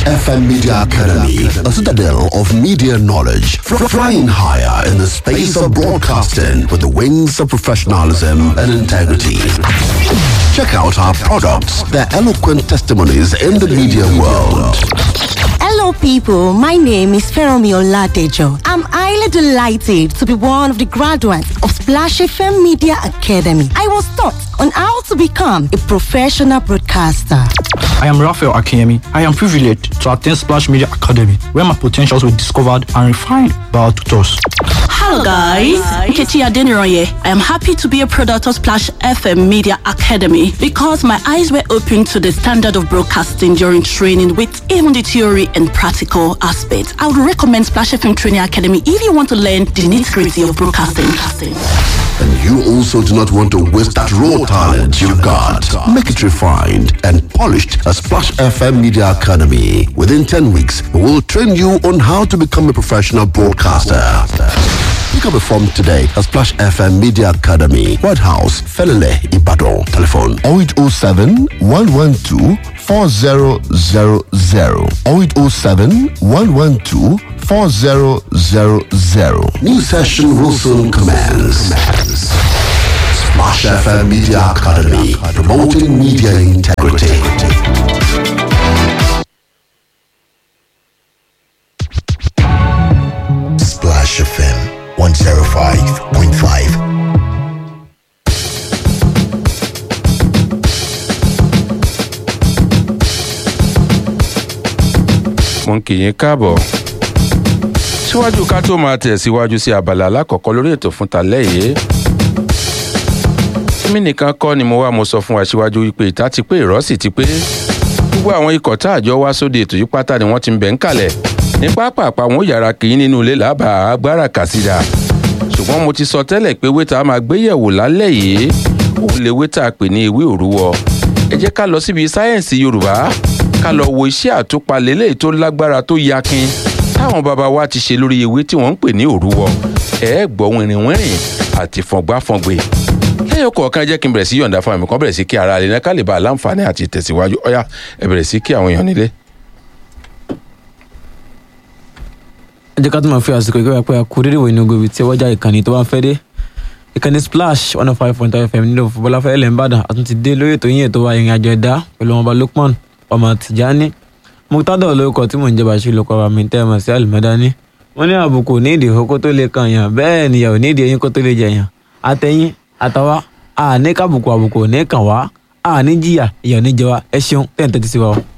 FM Media Academy, a citadel of media knowledge, fr- flying higher in the space of broadcasting with the wings of professionalism and integrity. Check out our products, their eloquent testimonies in the media world. Hello, people. My name is Feromi Oladejo. I'm highly delighted to be one of the graduates of Splash FM Media Academy. I was taught on how to become a professional broadcaster. I am Raphael Akemi. I am privileged to attend Splash Media Academy, where my potentials were discovered and refined by our tutors. Hello guys, Nkechi Adeniroye. I am happy to be a product of Splash FM Media Academy because my eyes were opened to the standard of broadcasting during training with even the theory and practical aspects. I would recommend Splash FM Training Academy if you want to learn the nitty-gritty of broadcasting. And you also do not want to waste that raw talent you've got. Make it refined and polished at Splash FM Media Academy. Within 10 weeks, we will train you on how to become a professional broadcaster. Pick up a form today at Splash FM Media Academy, White House, Felele, Ibadan. Telephone 0807 112 4000 0807 112 4000. New session will soon commence. Splash FM Media Academy, promoting media integrity. Splash FM 105.5. mo ń kí yín káàbọ̀ síwájú ká tó máa tẹ̀síwájú sí abala alákọ̀ọ́kọ́ lórí ètò fún talẹ́ yìí tímí nìkan kọ́ ni mo wá mo sọ fún wa síwájú wípé ìta ti pé ìrọ́ sì ti pé gbogbo àwọn ikọ̀ tá àjọ wá sóde ètò yìí pátá ni wọ́n ti ń bẹ̀ ń kalẹ̀ ní pápápá wọn ó yára kì í nínú ilé lábàá agbára kàsídà ṣùgbọ́n mo ti sọ tẹ́lẹ̀ pé wéta máa gbéyẹ̀wò lálẹ́ yìí òun lè wéta pè ní ewé òrúwọ ẹ jẹ́ ká lọ síbi sáyẹ̀nsì yorùbá ká lọ wo iṣẹ́ àtúpalẹ̀ léyìí tó lágbára tó yakin táwọn bàbá wa ti ṣe lórí ewé tí wọ́n ń pè ní òrúwọ ẹ gbọ́ wìnrìnwìnrìn àti fọ̀ngbáfọ̀ngbè lẹ́yìn kọ̀ọ̀kan jẹ́ kí n bẹ̀rẹ̀ sí yọ̀ǹda fún àmì kan bẹ̀rẹ̀ sí kí ara rẹ̀ náà ká lè bá a láǹfààní àti tẹ̀síwájú ọ̀yá ẹ bẹ̀rẹ̀ sí kí àwọn èèyàn nílé. ẹ jẹ́ ká tó máa fi àsìkò ìgbéra pé a kú dédé wo inú gobi tí ọwọ́jà ìkànnì tó bá ń fẹ́ dé ìkànnì splash one oh five point five fm nílò fúbọ́láfẹ́ ẹlẹ́ ńbàdàn àtúntì dé lórí ètò yín ètò wa ìrìn àjò ẹ̀dá pẹ̀lú ọmọọba lukman ọmọ tìjání mutadọ lórúkọ tí mò ń jẹ́ bàṣírí lóko ọba mi tẹ́ ẹ mọ̀ sí àlùmọ́dání wọ́n ní àbùkù nídìí ìhó tó lè kan yàn bẹ́ẹ̀ nìyà ò nídìí eyín kó tó lè jẹ yàn àtẹ̀yìn àtàwa àní kábùkù àbùkù ò ní kàn wá àní jìyà ìyà ò ní jẹ wá ẹ ṣeun tẹ̀ ń tẹ́tí sí wa o.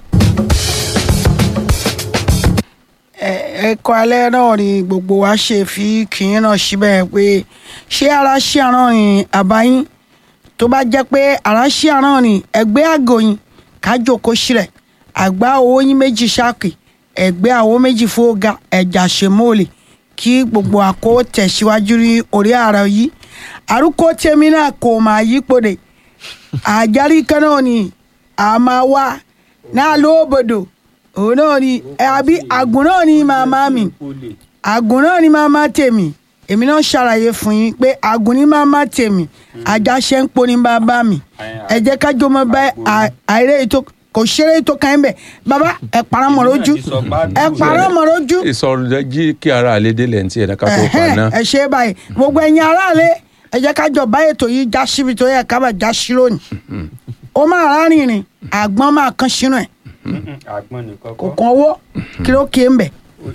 ẹ̀kọ́ alẹ́ náà ni gbogbo wa ṣe fi kìín náà síbẹ̀ pé ṣé ara ṣí àrán rìn àbáyín tó bá jẹ́ pé ara ṣí àrán rìn ẹgbẹ́ àgòyìn kájòkó sílẹ̀ àgbá owó yín méjì ṣáàkì ẹgbẹ́ àwo méjì fóga ẹ̀jà ṣèmọ́ọ̀lì kí gbogbo àkó tẹ̀síwájú ní orí ara yìí àrùkọ tèmi náà kò máa yípòdè àjárí kan náà ni àmà wa náà lóbodò òun náà ni ẹ àbí àgùn náà ni màmá mi àgùn náà ni màmá tèmi èmi náà ṣàlàyé fún yín pé àgùn ni màmá tèmi àjàṣe ń poni bàbá mi ẹ jẹ́ ká jọmọ bá àìrè ètò kò ṣeré ètò kan ẹ̀ bẹ̀ bàbá ẹ parọ́ mọ̀ lójú ẹ parọ́ mọ̀ lójú ìsọ̀rọ̀ jí kí ara àlédè lẹ́ǹtì ẹ̀dá ká tó pa ẹ̀hẹ́n, náà. ẹ ṣe é báyìí gbogbo ẹ̀yin aráàlú ẹ jẹ́ ká jọ bá ètò yìí já síbi tó yẹ ká bá já sí lónìí ó máa rárìnrìn àgbọn máa kan sínú ẹ̀ kò kàn owó kí ló kí ń bẹ̀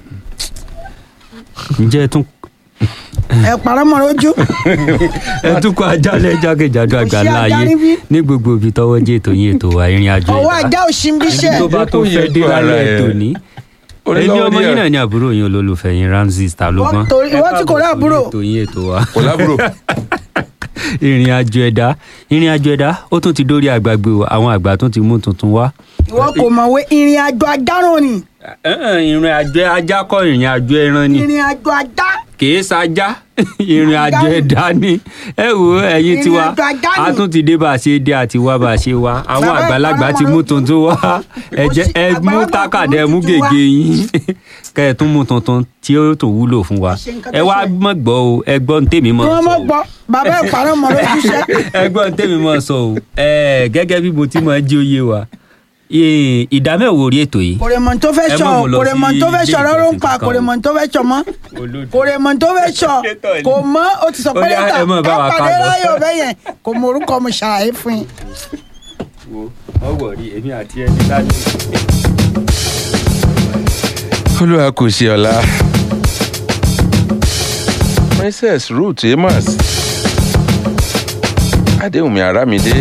ǹjẹ́ ẹ tún ẹ parọ́ mọ̀ lójú ẹ tún kó ajálẹ̀ jákèjádò Kò sí àgbáńlá ajá ayé níbí. ní gbogbo ibi tọ́wọ́ jẹ́ ètò yín ètò wa ìrìn àjò ọwọ́ ẹ̀dá ajá òṣìṣẹ́ tó bá tó fẹ́ dé lálẹ́ ètò ní Orí èmi lọ́wọ́ ọmọ díẹ̀. yín náà ní àbúrò yín olólùfẹ́ yín ramsey ta ló gbọ́n torí ìwọ tí kò rí àbúrò ètò yín ètò wa kò lábúrò ìrìn àjò ẹ̀dá ìrìn àjò ẹ̀dá ó tún ti dórí àgbàgbé o àwọn àgbà tún ti mú tuntun wá. ìwọ kò mọ̀wé ìrìn àjò ajáràn ni ìrìn àjò ajá kọ́ ìrìn àjò ẹran ni ìrìn àjò ajá kìí sajá ìrìn àjò ẹ̀dá ni ẹ wo ẹ̀yin Ìrìn tiwa àjò ajá ni. a tún ti dé bá a ṣe dé àti wá bá a ṣe wá àwọn Bàbá àgbàlagbà ìpara ti wọn mú lójú. tuntun wá ẹ jẹ́ ẹ Àgbàlagbà mú ti tákàdá ẹ mú mú tuntun wá. gègé yín kẹ́ ẹ tún mú tuntun tí ó tó wúlò fún wa Ṣe nǹkan ẹ tó wá ṣe. mọ̀ gbọ́ o ẹ gbọ́ ní tèmi mọ̀ kí wọ́n sọ mọ̀ o gbọ́ bàbá ìparọ́ mọ̀ lójú iṣẹ́ ẹ gbọ́ ní tèmi mọ̀ sọ o ẹ gẹ́gẹ́ bí mo ti mọ̀ jí oyé wa Ì- ìdá mẹ́wàá orí ètò yìí. kòrèmọ̀ tó fẹ́ Ẹ sọ mọ̀ mo lọ kòrèmọ̀ sí tó fẹ́ sọ ilé rọrùn ìjọsìn pa kankan o. kòrèmọ̀ tó fẹ́ sọ mọ́ kòrèmọ̀ tó fẹ́ sọ kò mọ́ o ti sọ Ó pé yá, lẹ́tà ẹ mọ̀ bá wa ẹ ká pàdé lọ. láyọ̀ bẹ́ẹ̀ yẹn kò mọ orúkọ mo ṣàlàyé fún yín. wo ọwọ́ rí èmi àti ẹni láti. olúwa kò ṣe ọ̀la princess ruth amos adéhùnmí arámidé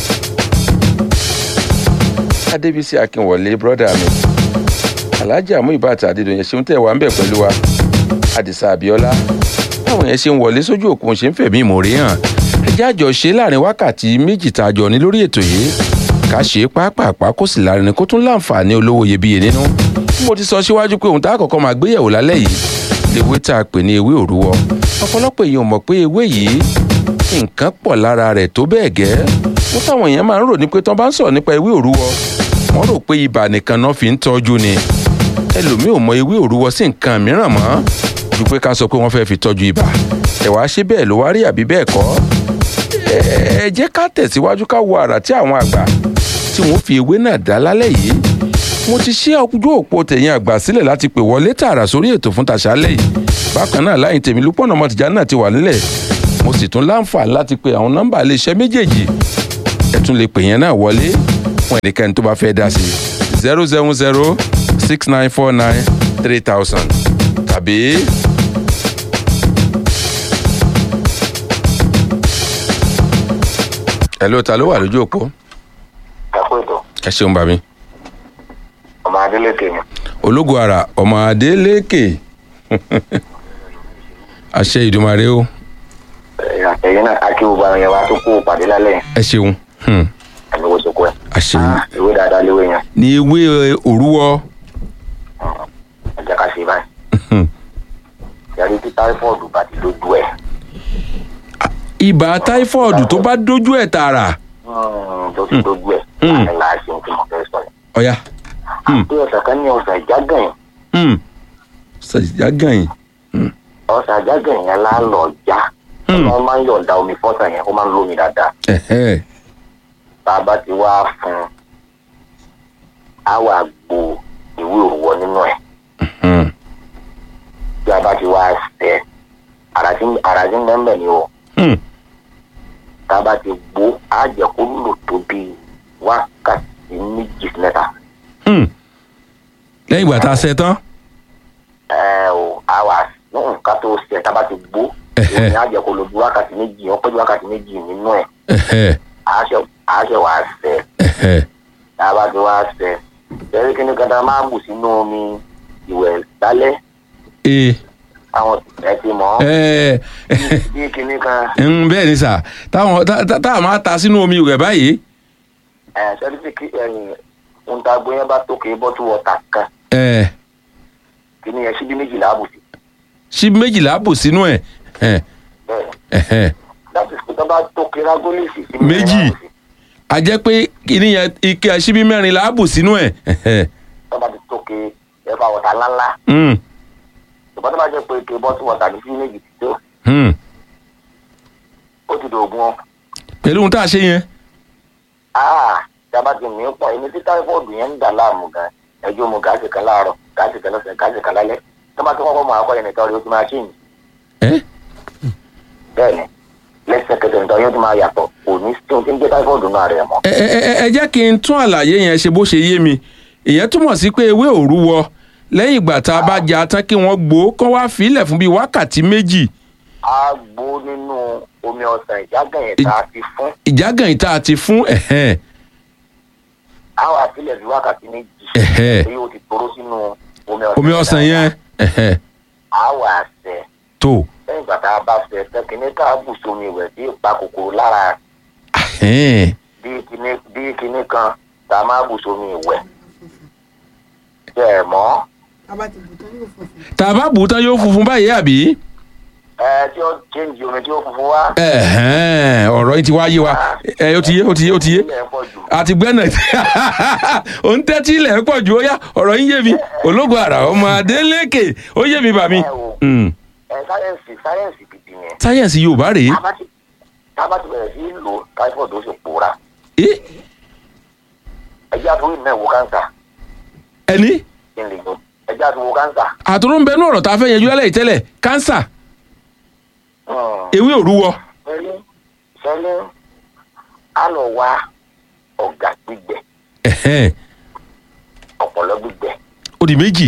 adébísí akínwọlé brọ́dà mi alhaji amúibàtà adédọ̀yìn ṣeun tẹ̀ wá ń bẹ̀ pẹ̀lú wa àdìsá abiola báwọn yẹn ṣe ń wọlé sójú òkun ṣe ń fẹ̀mí ìmòrè hàn ẹjẹ́ àjọ ṣe láàrin wákàtí méjì tá a jọ ní lórí ètò yìí ká ṣe é pápápá kó sì lárinrin kó tún láǹfààní olówó iyebíye nínú bí mo ti sọ síwájú pé ohun tá a kọ́kọ́ máa gbéyẹ̀wò lálẹ́ yìí lewé tá a pè ní ewé òrúwọ ọ̀pọ̀lọpọ̀ èèyàn mọ̀ pé ewé yìí nǹkan pọ̀ lára rẹ̀ tó bẹ́ẹ̀ gẹ́ mo táwọn èèyàn máa ń rò ní pé tán bá ń sọ̀rọ̀ nípa ewé òrúwọ wọ́n rò pé ibà nìkan náà fi ń tọ́jú ni ẹlòmíì ò mọ ewé òrúwọ sí nǹkan mìíràn mọ́ ju pé ká sọ pé wọ́n fẹ́ fi tọ́jú ibà ẹ̀ wá ṣe bẹ́ẹ̀ ló wá rí àbí bẹ́ẹ̀ kọ́ ẹ ẹ jẹ́ ká tẹ̀síwájú ká wo àrà tí àwọn àgbà tí wọ́n fi ewé náà dá lálẹ́ yìí mo ti ṣí ọjọ́ òpó tẹ̀yìn àgbà sílẹ̀ láti pè wọlé tààrà sórí ètò fún tàṣálẹ̀ yìí bákan náà láyìn tèmi lúpọ̀nà ọmọtìjà náà ti wà nílẹ̀ mo sì tún láǹfààní láti pe àwọn nọ́mbà iléeṣẹ́ méjèèjì ẹ tún lè pè yẹn náà wọlé fún ẹnikẹ́ni tó bá fẹ́ dá sí zero seven zero six nine four nine three thousand tàbí ẹ ló ta ló wà lójú òpó ẹkú ètò ẹ ṣeun bàmí ọmọ adélèké ni ológun ara ọmọ adélékè àṣẹ ìdùmarè o ẹ̀yin náà akí gbogbo àwọn yẹn wá tó kó pàdé lálẹ́ yẹn ẹ ṣeun hmm, ẹ̀mí wo sóko ẹ̀ àṣẹ ìwé dáadáa léwé yẹn ní ewé òrúwọ ẹ jẹ́ ká ṣe báyìí hmm. yàrá tí táífọ̀dù bá ti lójú ẹ̀ ibà táífọ̀dù tó bá dójú ẹ̀ tààrà tó ti lójú ẹ̀ Hmm. láti là á ṣe ohun tí mo fẹ́ sọ yẹn. ọ̀yà àti ọ̀sẹ̀ kan ní ọ̀sẹ̀ ìjágàn yẹn hmm. ṣàjágàn yìí ọ̀sẹ̀ ìjágàn yẹn lálọ́ já Hmm. wọ́n máa ń yọ̀ǹda omi fọ́sà yẹn ó máa ń lómi dáadáa ẹ̀hẹ́ tá a bá ti wá fún un á wà gbo ìwé òwò nínú ẹ̀ hmm. tí a bá ti wá sẹ́ ara tí ara tí ń bẹ́ẹ̀ bẹ́ẹ̀ ni o hmm. tá a bá ti gbó á jẹ́ kó lò tó bí wákàtí méjì sí mẹ́ta hmm. lẹ́yìn ìgbà tá a ṣe tán ẹ o á wà nǹkan tó sẹ́ tá a bá ti gbó Ẹ̀hẹ́. èyí á jẹ́ kó lò bí wákàtí méjì ó pé bí wákàtí méjì nínú ẹ̀ ẹ̀hẹ́ á ṣe á ṣe wá sẹ́ ẹ̀hẹ́ tá a bá ti wá sẹ́ bẹ́ẹ̀ kí ni kata máa bù sínú omi ìwẹ̀ lálẹ́ ee àwọn ẹ ti mọ̀ ọ́ ẹ̀ bí kinní kan ń bẹ́ẹ̀ ni sà táwọn tá- tá- tá a máa ta sínú omi rẹ̀ báyìí ẹ sẹ́dífìkì ẹ̀yìn ohun tá a gbé yẹn bá tókè bọ́tú wọ́tà kan ẹ̀ kí ni ẹ síbí méjìlá bù sí ṣí méjìlá bù sínú ẹ̀ ẹ̀ bẹ́ẹ̀ ẹ̀hẹ́ láti fi tó bá tókè rágólìsì sí Méjì. a jẹ́ pé kíní yẹn ike ṣíbí mẹ́rin là á bù sínú ẹ̀ ẹ̀hẹ́ tó bá ti tókè ẹ̀fà wọ̀tà ńláńlá hmm. ṣùgbọ́n tó bá jẹ́ pé ike bọ́tú wọ̀tà ní sí méjì ti tó hmm. ó ti dògùn ọ́ pẹ̀lú ohun tá a ṣe yẹn áà tí a bá ti mí pọ̀ ẹni tí táífọ̀dù yẹn ń dà láàmú gan ẹjọ́ mu gáàsì kan láàárọ̀ gáàsì kan lọ́sẹ̀ gáàsì kan lálẹ́ tó bá ti kọ́kọ́ mọ akọ́ yẹn nìkan rí o ti máa ṣì ń ẹ̀ bẹ́ẹ̀ ni lẹ́sẹ̀kẹsẹ̀ nìkan yóò ti máa yàtọ̀ kò ní tí ohun tí ń jẹ́ táífọ̀dù náà rẹ̀ mọ́ ẹ ẹ ẹ ẹ jẹ́ kí n tún àlàyé yẹn ṣe bó ṣe yé mi ìyẹn túmọ̀ sí pé ewé òrúwọ lẹ́yìn ìgbà tá a bá jà tán kí wọ́n gbó kán wá fílẹ̀ fún bíi wákàtí méjì á gbó nínú omi ọsàn ìjágàn yẹn tá a ti fún ìjágàn yìí tá a ti fún ẹ̀hẹ́n á wà sílẹ̀ bí wákàtí méjì ẹ̀hẹ́ èyí ó ti toró sínú omi ọsàn omi ọsàn yẹn ẹ̀hẹ́ á wà sẹ́ tó lẹ́yìn ìgbà tá a bá sẹ́ tẹ́kíní tá a bù sómi ìwẹ̀ bí ìpa kòkòrò lára ẹ̀hẹ́n bí kíní bí kíní kan tá a máa bù sómi ìwẹ̀ bẹ́ẹ̀ mọ́ tá a bá bù ú tán yóò funfun báyìí àbí ẹ tí ó chéǹjì omi tí ó funfun wá ẹ̀hẹ́n ọ̀rọ̀ yìí ti wá yé wa ẹ ó ti yé ó ti yé ó ti yé ilẹ̀ pọ̀ jù àti gbẹ́nà ò ń tẹ́tí ilẹ̀ pọ̀ jù ó yá ọ̀rọ̀ yín yé mi ológun àrà ọmọ adélékè ó yé mi bà mí. Mm. ẹ sáyẹ́ǹsì sáyẹ́ǹsì gidi yẹn sáyẹ̀nsì yorùbá rèé tá a bá ti tá a bá ti bẹ̀rẹ̀ sí í lò táífọ̀dù ó sì pòórá Eh? ẹjẹ́ àtúwò ìmọ̀ ẹ̀wò káńsà ẹni kí n lè yọ ẹjẹ́ àtúwò káńsà. àtúrò ń bẹ ní ọ̀rọ̀ tá a fẹ́ yanjú lálẹ́ yìí tẹ́lẹ̀ kánsà ewé òrúwọ sẹ́lẹ̀ sẹ́lẹ̀ á lọ wá ọ̀gá gbígbẹ ẹ̀hẹ́n, ọ̀pọ̀lọ́ gbígbẹ ó di méjì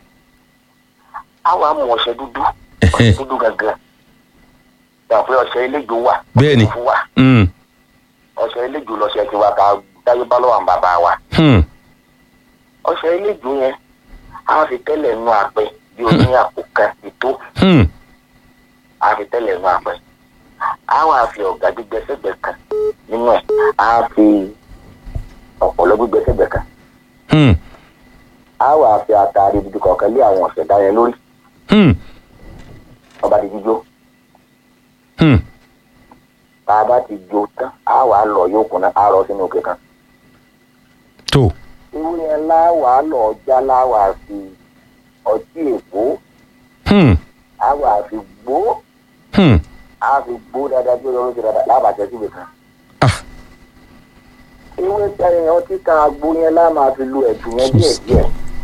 á wàá mú ọṣẹ dúdú Ẹ̀hẹ́n. ọṣẹ dúdú gangan gbà pé ọṣẹ eléjò wà Bẹ́ẹ̀ni. ọṣẹ funfun wà Mm, ọṣẹ eléjò lọṣẹ ti wá ká dáyé bá lọ́wọ́ àwọn bàbá wa hmm, ọṣẹ eléjò yẹn á fi tẹ́lẹ̀ nú àpẹ bí o ní àpò kan ètò hmm, á fi tẹ́lẹ̀ nú àpẹ á wàá fi ọ̀gá gbígbẹ sẹ́gbẹ̀ kan nínú ẹ̀ á fi ọ̀pọ̀lọ́ gbígbẹ sẹ́gbẹ̀ kan hmm, á wàá fi àtàrí dídì kọ̀ọ̀kan lé àwọn ọ̀sẹ̀ dáyẹ lórí hmm, ọba di jíjó hmm. tá a bá ti jó tán á wàá lọ yóò kùnà á rọ sínú òkè kan tó irú yẹn láwàá lọ já láwàá fi ọtí èkó hmm, á wàá fi gbó hmm. á fi gbó dáadáa bí olóró ti dáadáa lábàjẹ́ síbi kan. Ah. ewé tẹ̀yìn ọtí kan agbó yẹn lá máa fi lu ẹ̀dùn yẹn díẹ̀ díẹ̀.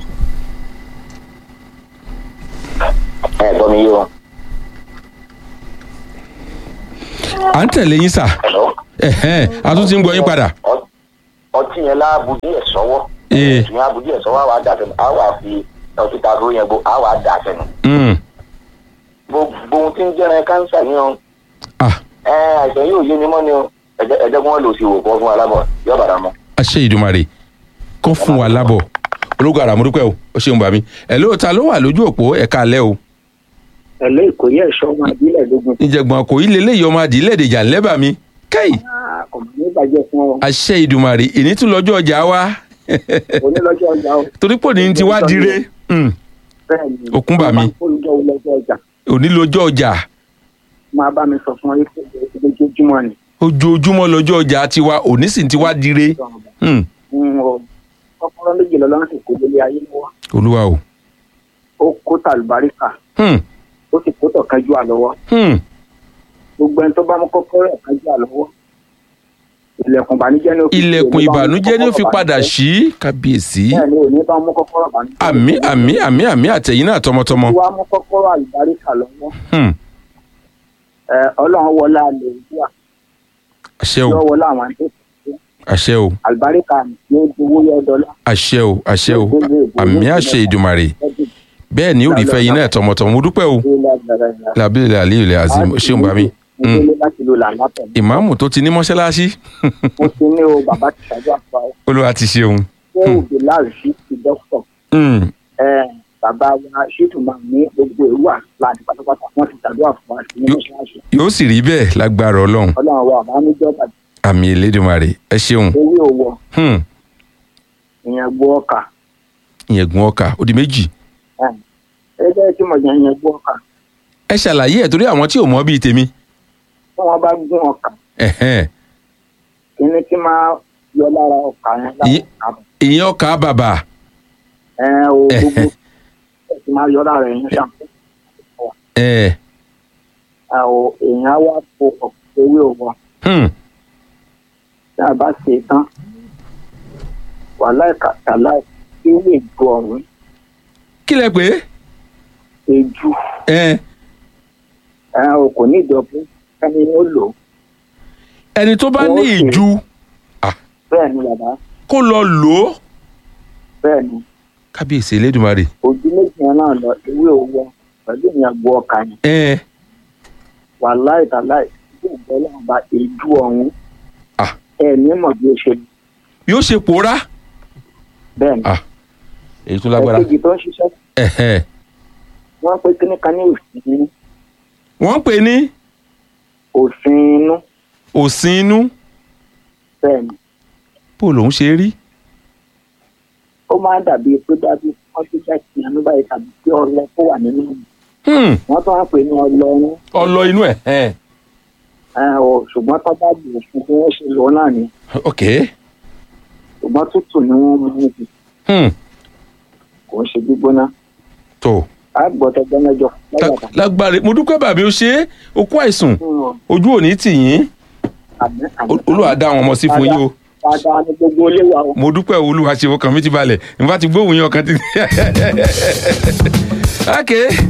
ẹ gbọ́ mi yé o. à ń tẹ̀lé yín sà Hello? ẹ̀hẹ́n, a tún ti ń gbọ́ yín padà Ọ- ọtí yẹn láàbù díẹ̀ sọ́wọ́. Ee. ẹ̀dùn yẹn àbù díẹ̀ sọ́wọ́ á wàá dà sẹ́nu á wàá fi ọtí ta dúró yẹn gbó á wàá dà sẹ́nu. Hmm, gbogbo ohun tí ń jẹ́rẹ̀ káńsà yẹn o. ah, ẹ àìsàn yóò yé mi mọ́ ni o ẹ̀jẹ̀ ẹ̀jẹ̀ kí wọ́n lò sí ìwòkọ́ fún alábọ̀ yóò bàdà mọ́. àṣẹ ìdùmarè kó fún wa lábọ̀ ológun àràmúdúpẹ́ o ó ṣeun bàmí ẹ̀ ló ta ló wà lójú òpó ẹ̀ka alẹ́ o ẹ̀lẹ́ ìkòyí ẹ̀ṣọ́ ọmọ ìbílẹ̀ lógún ìjẹ̀gbọ̀n kò í lélẹ́yìí ọmọ adìyẹ lẹ́dẹ̀jà ńlẹ́bà mi kẹ́yì ọ̀mọ̀ ní ìbàjẹ́ fún ọ àṣẹ ìdùmarè ìní tún lọ́jọ́ ọjà wa onílọ́jọ́ ọjà o torí pò ní ti wá dire Hmm, bẹ́ẹ̀ ni Òkun bà mí. olùjọ́ olọ́jọ́ ọjà òní lọ́jọ́ ọjà máa bá mi sọ fún ọ pé lójoojúmọ́ ni ojoojúmọ́ lọ́jọ́ ọjà tiwa òní sì ti wá dire Hmm, ń rọ kọ́kọ́rọ́ méjì lọ́lọ́run sì kó lórí ayé lọ́wọ́ olúwa o ó kó tàlùbáríkà Hmm, ó sì kó tọ̀kanjú àlọ́wọ́ hmm, gbogbo ẹni tó bá mú kọ́kọ́rọ́ ẹ̀kanjú àlọ́wọ́ ilẹ̀kùn ìbànújẹ́ ní ó fi ilẹ̀kùn òní bá mú ìbànújẹ́ ni ó fi kọ́kọ́rọ́ padà ìbànújẹ́. sí kábíyèsí bẹ́ẹ̀ ni òní bá mú kọ́kọ́rọ́ ìbànújẹ́ àmì àmì àmì àmì àtẹ̀yìn náà tọmọtọmọ wá mú kọ́kọ́rọ́ àlùbáríkà lọ́wọ́ Hmm, ẹ, ọlọ́run wọlé àlè ìdúrà àṣẹ o yọ wọlé àwọn àti àṣẹ o àlùbáríkà ní owó yọ dọ́là àṣẹ o àṣẹ o àmì àṣẹ ìdùmarè bẹ́ẹ̀ ni ó rí fẹ́yìn náà tọmọtọmọ mo dúpẹ́ o làbílẹ̀ àlíyò lè azim ṣéun bá mi mo délé láti lo làǹdà pẹ̀lú ìmáàmù tó ti ní mọ́ṣáláṣí mo ti ní o bàbá ti ṣàdúrà fún ọ olúwa ti ṣeun ṣé òbí láàrín ti dókítà Hmm, ẹ bàbá wa ṣètò máa ní gbogbo èrú àláàdì pátápátá wọn ti ṣàdúrà fún wa sí ní mọ́ṣáláṣí yóò sì rí bẹ́ẹ̀ lágbára ọlọ́run ọlọ́run wa àbá níjọba àmì elédùnmarè ẹ ṣeun ewé owó Hmm, ìyẹn gbọ́ ọkà ìyẹn gun ọkà ó di méjì ẹgbẹ́ tí mo yẹn ìyẹn gbọ́ ọkà ẹ ṣàlàyé ẹ̀ torí àwọn tí ò mọ̀ bíi tèmi tí wọ́n bá gún ọkà Ẹ̀hẹ́n, kíní tí máa yọ lára ọkà yẹn lára Ìyẹn- ọkà ìyẹn ọkà bàbà ẹ o gbogbo Ẹ̀hẹ́n. ẹ ti máa yọ lára ẹ̀yìn ṣàǹfẹ́ ẹ̀ ẹ o èèyàn á wá po ọ̀pọ̀ ewé òwò hmm, tí a bá ṣe tán wàhálà ìkàtàlá ewé ìjọ ọ̀hún kí lẹ pé ejú ẹ ẹ o kò ní ìjọba ẹni ó lò ó ẹni tó bá ní Wọ́n ṣe- ìju bẹ́ẹ̀ ni bàbá kó lọ lò ó bẹ́ẹ̀ ni kábíyèsí elédùnmarè ojú méjì yẹn náà lọ ewé òwò pẹ̀lú ìyẹn gbọ́ ọkà yẹn ẹ wàhálà ìkàtàlá ìjọ ọlọ́run bá ejú ọ̀hún Ah. ẹ ní mọ̀ bí ó ṣe yóò ṣe pòórá bẹ́ẹ̀ ni Ah, èyí tó lágbára ẹ̀kejì tó ń ṣiṣẹ́ Ẹ̀hẹ́n, wọ́n pé kíní kan ní òfin inú wọ́n ń pè ní òfin inú òsín inú bẹ́ẹ̀ ni bó lòun ṣe rí ó máa ń dàbí pé dájú wọ́n ti jẹ́ kí ẹnu báyìí tàbí pé ọlọ tó wà nínú mi Hmm, wọ́n tún wá pè ní ọlọ́run ọlọ inú ẹ̀ ẹ̀ ẹ ò ṣùgbọ́n tó bá bù fún bí wọ́n ṣe lò ó náà ni ok ṣùgbọ́n tútù ni wọ́n mú níbi Hmm, kò ń ṣe gbígbóná tó àgbọ̀tọ̀gbọ́n mẹ́jọ lọ́yàtà lágbára mo dúpẹ́ bàbí ó ṣe é ó kú àìsùn ojú ò ní tì yín àmì àmì Ol- olúwa dá àwọn ọmọ sí fún yín o dáadáa ní gbogbo ilé wa o. mo dúpẹ́ olúwa ṣe ọkàn mi ti balẹ̀ n bá ti gbóhùn yín ọkàn ti. ok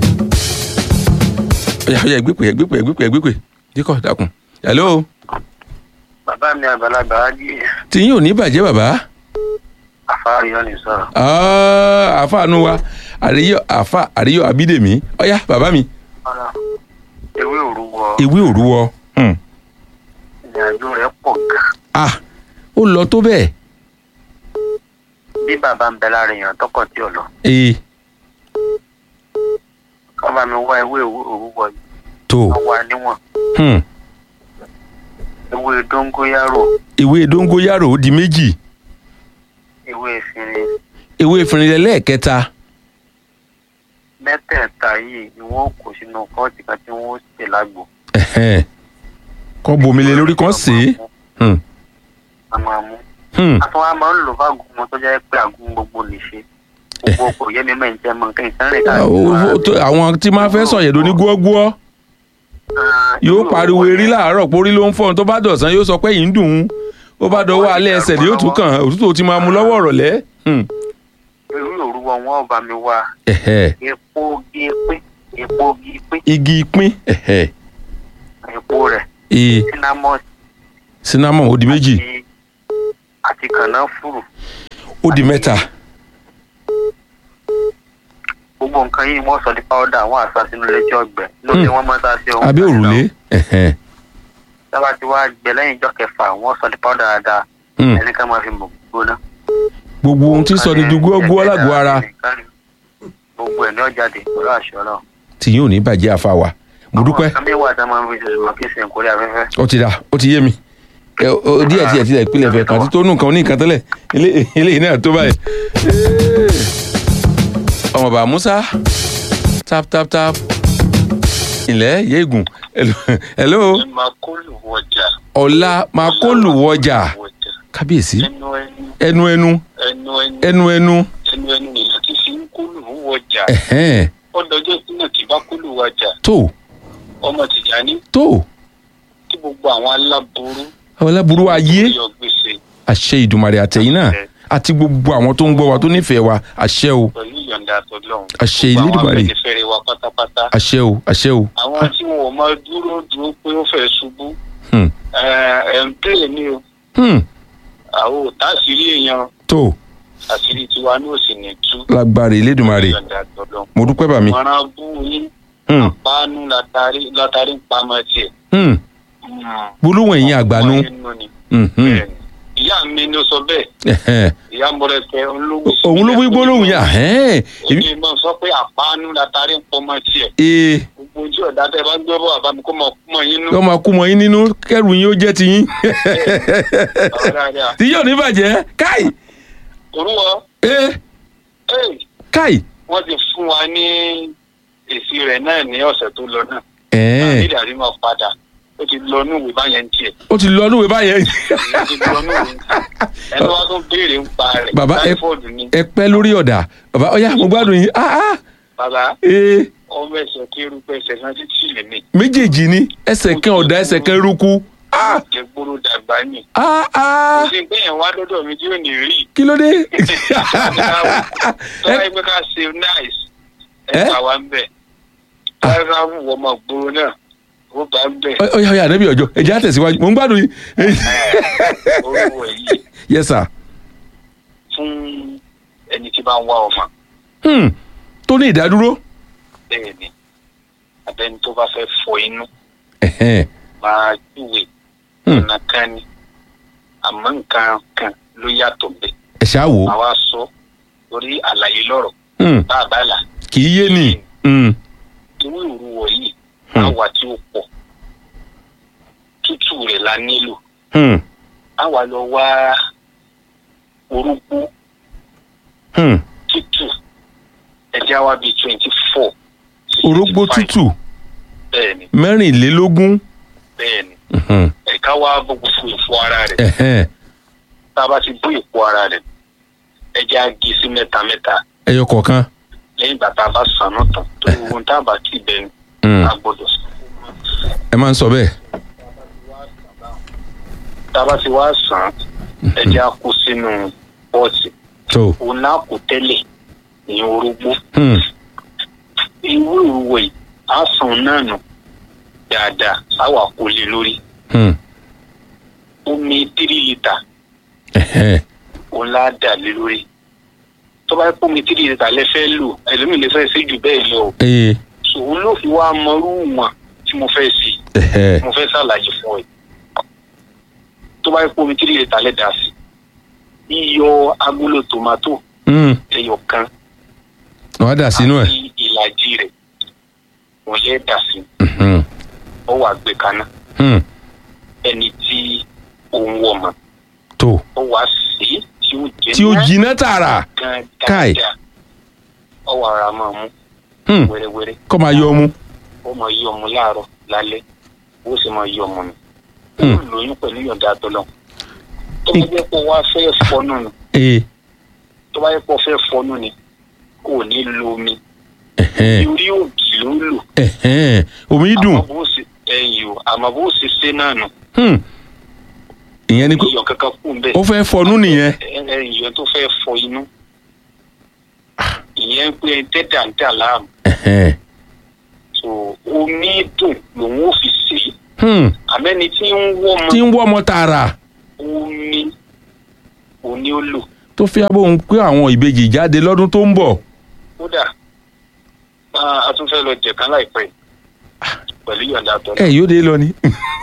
ọ̀yà ọ̀yà ìgbépè ìgbépè ìgbépè ìgbépè díkọ̀ dákun hello bàbá mi àgbàlagbà á jí tí yín ò ní bàjẹ́ bàbá àfáàríyọ ní sọ̀rọ̀. Ah, àfàànú wa àríyọ àfà àríyọ abídèmí ọ̀yà bàbá mi ọ̀rọ̀ ewé òrùwọ ewé òrúwọ hmm. ìrìnàjò rẹ̀ pọ̀ gan. ah ó lọ tó bẹ́ẹ̀ bí bàbá ń bẹ lára èèyàn tọkọ tí ò lọ ee kọ́ bá mi wá ewé òrùwọ yìí tó wọ́n wá níwọ̀n hmm. ewé dóngóyárò ewé dóngóyárò ó di méjì ewé efinrin ewé ìfìrìnlẹ̀ lẹ́ẹ̀kẹta mẹ́tẹ̀ẹ̀ta yìí ni wọ́n kó sínú kọ́ọ̀tì kan tí wọ́n ṣe lágbo ẹ̀hẹ́n. kọ́ bomi lé lórí kan sí i Hmm. a máa mú. Hmm. a tún wá máa ń lò fáàgùn wọn tó jẹ́ pé àgùn gbogbo lè ṣe gbogbo kò yẹ mi mẹ́rin jẹ́ mọ nǹkan ìsánrìn Ah, ó- ó- tó- àwọn tí máa fẹ́ sọ̀yẹ̀dọ̀ ní gbọ́gbọ́ yóò pariwo erí láàárọ̀ pórí ló ń fọ́ tó bá dọ̀sán yóò sọ pé yìí ń dùn ún ó bá dọwọ́ alẹ́ ẹsẹ̀ ni yóò tún kàn òtútù ó ti máa mu lọ́wọ́ ọ̀rọ̀lẹ́. Hmm. ewé òrùwọ wọn ò bá mi wá Ẹ̀hẹ́. epo gi pín epo gi pín igi pín ẹ̀hẹ́. epo rẹ̀ ee cinnamon cinnamon ó di méjì àti kànáfùrù ó di mẹ́ta gbogbo nǹkan yìí wọ́n sọ di powder wọ́n àṣà sínú lẹ́jọ́ ọgbẹ́ lóde wọ́n máa ń sá sí ohun abẹ́ òrùlé ẹ̀hẹ́. sábà tí wàá gbẹ lẹ́yìn ìjọ kẹfà wọ́n sọ di powder dáadáa Hmm. ẹni ká máa fi mọ̀ gbóná gbogbo ohun tí sọ ni du gbọ́gbọ́ lágọ̀ọ́ ara gbogbo ẹ̀ ní ọ̀jáde pẹ̀lú àṣọ náà. tí yóò ní bàjẹ́ àfàwà mo dúpẹ́ àmì ìwà tá a máa ń fi ṣe ṣùgbọ́n kí sìn kórè afẹ́fẹ́. ó ti dà ó ti yé mi Ẹ, ó- díẹ̀ díẹ̀ díẹ̀ ìpìlẹ̀ fẹ̀ kàn tí tó nù kan ní nǹkan tẹ́lẹ̀ Ilé- eléyìí náà tó báyìí. ọmọ bàbá musa tap tap tap ilẹ̀ yéégùn Hello- hello máa kó lù wọjà ọ̀la máa kó lù wọjà kábíyèsí ẹnu ẹnu ẹnu ẹnu ẹnu ẹnu ẹnu ẹnu ẹnu ẹnu nìyẹn ti fi ń kó lù wọjà ẹ̀hẹ́n ọdọọjọ́ sínú kì bá kó lù wọjà tó ọmọ tìjàní tó kí gbogbo àwọn aláboró ọláburú ayé yọ gbèsè àṣẹ ìdùmarè àtẹ̀yìn náà àti gbogbo àwọn tó ń gbọ́ wa tó nífẹ̀ẹ́ wa àṣẹ o pẹ̀lú ìyọ̀ǹda àtọ̀lọ́hún. àṣẹ Gbogbo àwọn ìlédùmarè afẹ́nifẹ́re wa pátápátá. àṣẹ o àṣẹ o àwọn tí wọn ò máa dúró dúró pé ó fẹ́ ṣubú Hmm. ẹ̀ ẹ̀ ń pè ní o Hmm. àwọn ò tá àṣírí èèyàn tó àṣírí tiwa ní òsì ní tú. lágbára ìlédùmarè ìyọ̀ǹda àtọ̀lọ́hún. mo dúpẹ́ bàmí. mọ̀ràn bú yín Hmm. pánú látàrí látàrí ń pamọ́ tiẹ̀. Hmm. gbólóhùn ẹ̀yìn àgbànú. Inú ni. Mhm. ìyá mi ló sọ bẹ́ẹ̀ Ẹ̀hẹ́n. ìyá mọ̀rẹ́kẹ́ olówó òun ló wí gbólóhùn yà ẹ́ẹ̀. èmi máa sọ pé àpánú látàrí ń pọmọ tiẹ̀. ee gbogbo ojú ọ̀dà tẹ́ bá gbé bọ́ àbámi kó mọ̀ kúmọ̀ yín nú. kọ́ máa kú mọ́ yín nínú kẹ́rù yín ó jẹ́ ti yín. tí yóò ní bàjẹ́ káì. orúwọ ee ee káì. wọ́n ti fún wa ní èsì rẹ̀ náà ní ọ̀sẹ̀ tó lọ náà. ẹ̀ẹ́n. àbílẹ̀ àrí máa padà ó ti lọ ní ìwé báyẹn tiẹ̀. ó ti lọ núwèé báyẹn. ó ti lọ ní ìwé ẹni wá tó béèrè ń pa rẹ̀. bàbá ẹ táífọ̀dù ni. ẹ pẹ́ lórí ọ̀dà bàbá ọ̀yá mo gbádùn yín ah ah bàbá ee ọmọ ẹsẹ̀ kérú pé ẹsẹ̀ náà ti tì lè mí. méjèèjì ni ẹsẹ̀ kan ọ̀dà ẹsẹ̀ kan eruku ah jẹ́ gbóró dàgbà ni. ah ah ó sì ń gbẹ̀yìn wá lọ́dọ̀ mi tí ò ní rí. kí ló dé. tọ́lá ẹgbẹ́ ká ṣe nice ẹ bá wa ń bẹ̀. tọ́lá ká wù ọmọ gbòòrò náà ó bá ń bẹ̀. ọ̀yá ọ̀yá ànábì ọjọ́ ẹ̀jẹ̀ àtẹ̀síwájú mo ń gbádùn yín. orúkọ yìí yes sir. fún ẹni tí bá ń wá ọmọ Hmm. tó ní ìdádúró. bẹ́ẹ̀ ni abẹ́ni tó bá fẹ́ fọ inú Ẹ̀hẹ́n. máa júwe Hmm. ọ̀nà kan ni àmọ́ nǹkan kan ló yàtọ̀ bẹ́ẹ̀. ẹ ṣáà wò ó. àwa sọ lórí àlàyé lọ́rọ̀ Hmm. bá a bá là kì í yé ni. Hmm. irú ìrúwọ̀ yìí Hmm. àwa tí ó pọ̀ tútù rẹ̀ la nílò Hmm. àwa lọ wá orúkú Hmm. tútù ẹja wa bíi twenty four orógbó tútù bẹ́ẹ̀ni mẹ́rìnlélógún. bẹ́ẹ̀ni Mhm. ẹ̀ka wa bó gbogbo ìfọ ara rẹ̀ Ẹ̀hẹ́n. tá a bá ti bó ìfọ ara rẹ̀ ẹja gé sí mẹ́ta mẹ́ta ẹyọ kọ̀ọ̀kan. lẹ́yìn ìgbà tá a bá sàn náà tán tó ohun tá a bá tì bẹ́ẹ̀ ni Hmm. a gbọ́dọ̀ sàn. ẹ máa ń sọ bẹ́ẹ̀. tá a bá ti wá sàn ẹjẹ á kó sínú pọ́ọ̀tì tó òun náà kò tẹ́lẹ̀ ní orógbó hmm, irú ìwé yìí á sàn náà nù dáadáa á wà kó lé lórí hmm, omi tírí lítà ẹ̀hẹ́, òun lá dà lé lórí tó bá yẹ kó omi tírí lítà lẹ fẹ́ lò ẹlòmíì lè fẹ́ sí jù bẹ́ẹ̀ lọ o ee, òun ló fi wá mọrú wọn tí mo fẹ́ sí ẹ̀hẹ́, mo fẹ́ ṣàlàyé fún ẹ tó bá yẹ kó omi tírí lítà lẹ dà sí yíyọ agolo tòmátò hmm, ẹyọ kan wọ́n á dà sínú ẹ̀. àti ìlàjì rẹ̀ wọ́n yẹ dà sí Mhm, ọ wà gbé kaná hmm, ẹni tí òun wọ̀ mọ́ tó ọ wà sí tí ó jẹ tí ó jiná tààrà gan Káì. dáadáa ọ wà ra máa mú hmm, wẹ́rẹ́wẹ́rẹ́ kọ́ máa yọ ọmú. ó máa yí ọmọ láàárọ̀ lálẹ́ ó sì máa yí ọmọ nù ó Hmm. lóyún pẹ̀lú yọ̀ǹda àtọ́lọ́ tó bá jẹ́ pé wá fẹ́ fọnú ni ee, tó bá jẹ́ pé fẹ́ fọnú ni kò ní lo omi ẹ̀hẹ́, orí òbí ló ń lò ẹ̀hẹ́, omi dùn. àmọ́ bó ṣe ẹ̀yìn o àmọ́ bó ṣe ṣe náà nù Hmm, ìyẹn ni pé iyọ̀ kankan kù ń bẹ̀ ó fẹ́ fọnú nìyẹn. ẹ̀yìn tó fẹ́ fọ inú ìyẹn pé tẹ́tà ń dà láàmú Ẹ̀hẹ́, so omi dùn lòun ò fi sè é hmm, àmẹ́ni tí ń wọ́ ọmọ tí ń wọ́ ọmọ tààrà omi òní ó lò tó fi abóhùn pé àwọn ìbejì jáde lọ́dún tó ń bọ̀. kódà ah, a tún fẹ́ lọ jẹ̀kan láìpẹ́ pẹ̀lú yọ̀ǹda tọ́ ẹ yóò dé lọ ni.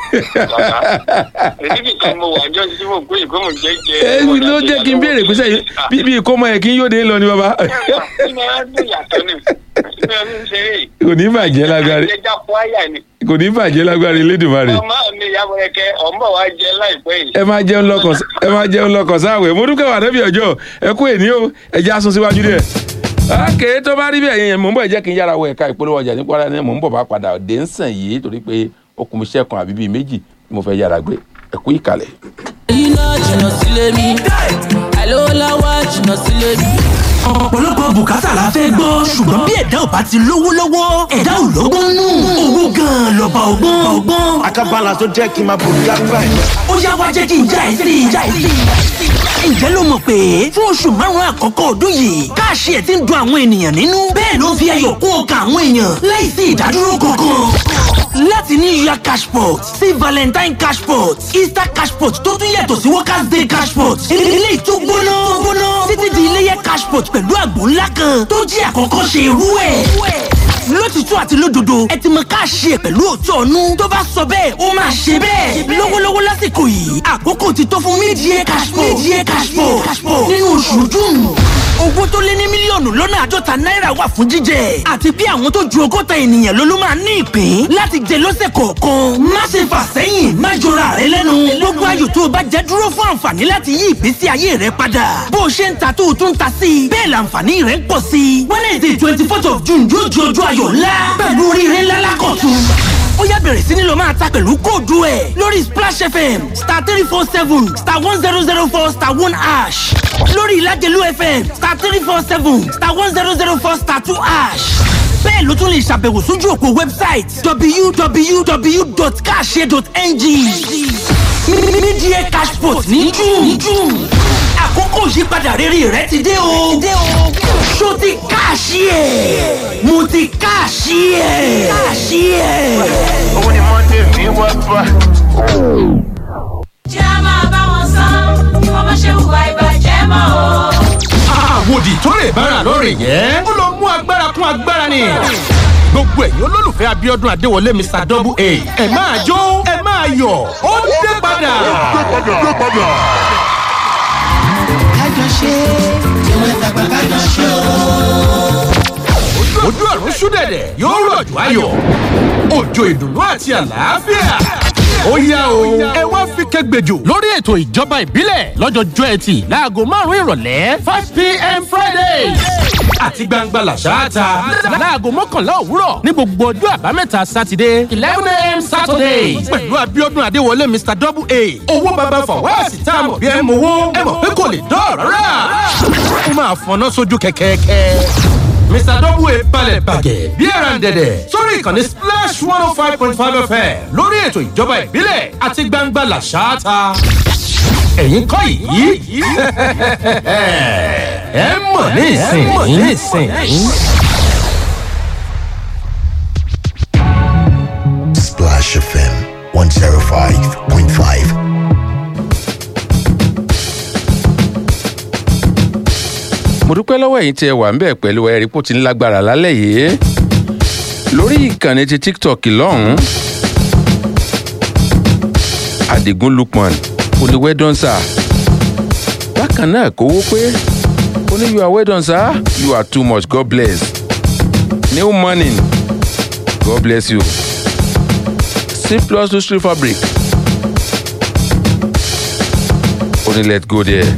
èyí nìkan mo wà jọ́ sí mo gbé ìgbóhùn jẹ́jẹ́ ẹ ló jẹ́ kí n béèrè pé sẹ́yìn bí bí ìkómọ ẹ̀ kí n yóò dé lọ ni bàbá. kí ni a gbé yàtọ̀ ni kí ni a fi ń ṣeré kò ní bàjẹ́ lágbára ẹja kó àyà ni kò ní bàjẹ́ lágbára Elédùmarè. ọmọ mi ìyàwó ẹkẹ ọmọ wa jẹ láìpẹ́ yìí. ẹ máa jẹun lọkàn ẹ máa jẹun lọkàn sáwẹ̀ mo dúpẹ́ wà débi ọjọ́ ẹ kú èní o ẹ já sún síwájú díẹ̀. ókè tó bá rí bẹ́ẹ̀ yẹn mò ń bọ̀ ẹ jẹ́ kí n yára wọ ẹ̀ka ìpolówó ọjà nípa ara ẹni mò ń bọ̀ bá padà dé ń sàn yìí torí pé ó kún mi sẹ́kùn àbí bíi méjì tí mo fẹ́ yára gbé ẹ kú ìkàlẹ̀. iná jìnnà sílé mi àìlówó lọ́wọ́ jìnnà sílé mi. ọ̀pọ̀lọpọ̀ bùkátà la fẹ́ gbọ́ ṣùgbọ́n bí ẹ̀dá ò bá ti lówó lọ́wọ́ ẹ̀dá ò lọ́gbọ́n nù owó gan-an lọ́ba ọgbọ́n ọgbọ́n. Akabala tó jẹ́ kí n máa bò ní lágbàá yìí. ó yá wá jẹ́ kí n já ẹ sí i já ẹ sí i. ǹjẹ́ ló mọ̀ pé fún oṣù márùn-ún àkọ́kọ́ ọdún yìí káàṣì ẹ̀ ti ń dun àwọn ènìyàn nínú bẹ́ẹ̀ ló ń fi ayọ̀ kún ọkàn àwọn èèyàn láìsí ìdádúró kankan. láti ní ìyá cashpot sí valentine cashpot easter cashpot tó tún yàtọ̀ sí workers day cashpot ilé ìtú gbóná gbóná títí di iléyẹ cashpot pẹ̀lú àgbò ńlá kan tó jẹ́ àkọ́kọ́ ṣe irú ẹ̀ lótìtú àti lódodo ẹ ti mọ káàṣì ẹ pẹ̀lú òótọ́ ọ̀nù tó bá sọ bẹ́ẹ̀ ó máa ṣe bẹ́ẹ̀ lọ́wọ́lọ́wọ́ lásìkò yìí àkókò ti tó fún mídìí cashpot mídìí cashpot nínú oṣù june owó tó lé ní mílíọ̀nù lọ́nà àádọ́ta náírà wà fún jíjẹ àti bí àwọn tó ju ọgọ́ta ènìyàn ló ló máa ní ìpín láti jẹ lọ́sẹ̀ kọ̀ọ̀kan má ṣe fà sẹ́yìn má jọra rẹ lẹ́nu gbogbo ayò tó o bá jẹ dúró fún àǹfààní láti yí ìgbésí ayé rẹ padà bó o ṣe ń ta tó o tún ta sí i bẹ́ẹ̀ làǹfààní rẹ ń pọ̀ sí i wednesday twenty fourth of june yóò di ọjọ́ ayọ̀ ńlá pẹ̀lú oríire ńlá lákọ̀tún ó yá bẹ̀rẹ̀ sí ni lọ máa ta pẹ̀lú kóòdù ẹ̀ lórí splash fm star three four seven star one zero zero four star one ash lórí ìlàjẹ̀lú fm star three four seven star one zero zero four star two ash bẹ́ẹ̀ ló tún lè ṣàbẹ̀wò sójú òpó wẹ́bsáìtì www.cash.ng mídíẹ̀ cashport ní june àkókò ìyípadà rere rẹ ti dé o ṣó ti káàṣì ẹ̀ mo ti káàṣì ẹ̀ káàṣì ẹ̀. Owó ni Monday mi wá bá. jẹ́ a máa bá wọn san bí wọ́n bá ṣe hùwà ìbàjẹ́ mọ́ o. àwòdì tó lè bára lórí yẹn ó lọ mú agbára kún agbára ni gbogbo ẹ̀yin olólùfẹ́ abiodun adéwọlé mr double a ẹ máa jó ẹ máa yọ̀ ó dé padà. kájọ ṣe tí wọ́n tàgbà kájọ ṣe o. ojú ọ̀run ṣúdẹ̀dẹ̀ yóò rọ̀jò ayọ̀ òjò ìdùnnú àti àlàáfíà. ó yá o ẹ wá fi kẹgbẹjọ lórí ètò ìjọba ìbílẹ̀ lọ́jọ́jọ́ ẹtì láago márùn-ún ìrọ̀lẹ́ five pm friday àti gbangba làṣáàtà láago mọ́kànlá òwúrọ̀ ní gbogbo ọjọ́ àbámẹ́ta sátidé eleven am saturday pẹ̀lú abiodun adéwọlé mr double a owó baba fọwọ́sì tá a mọ̀ bí ẹ mọ̀ owó ẹ mọ̀ pé kò lè dọ́ọ̀rọ̀ rà ó máa fọná sójú kẹ̀kẹ́kẹ́ mr double a balẹ̀ bàgẹ́ bí ẹran dẹ̀dẹ̀ sórí ìkànnì splash one oh five point five fm lórí ètò ìjọba ìbílẹ̀ àti gbangba làṣáàtà ẹ̀yin kọ́ yìí ẹ mọ̀ ní ìsìn yìí. Splash FM 105.5. mo dúpẹ́ lọ́wọ́ ẹ̀yin tí ẹ wà ń bẹ̀ pẹ̀lú ẹ̀rí pò tí ń lágbára lálẹ́ yìí lórí ìkànnì ti tiktok lọ́hùn-ún adigun lukman oníwẹ́dọ́nsà bákan náà kówó pé ó ní you are well done sir you are too much god bless new morning god bless you c plus two street fabric ó ní let's go there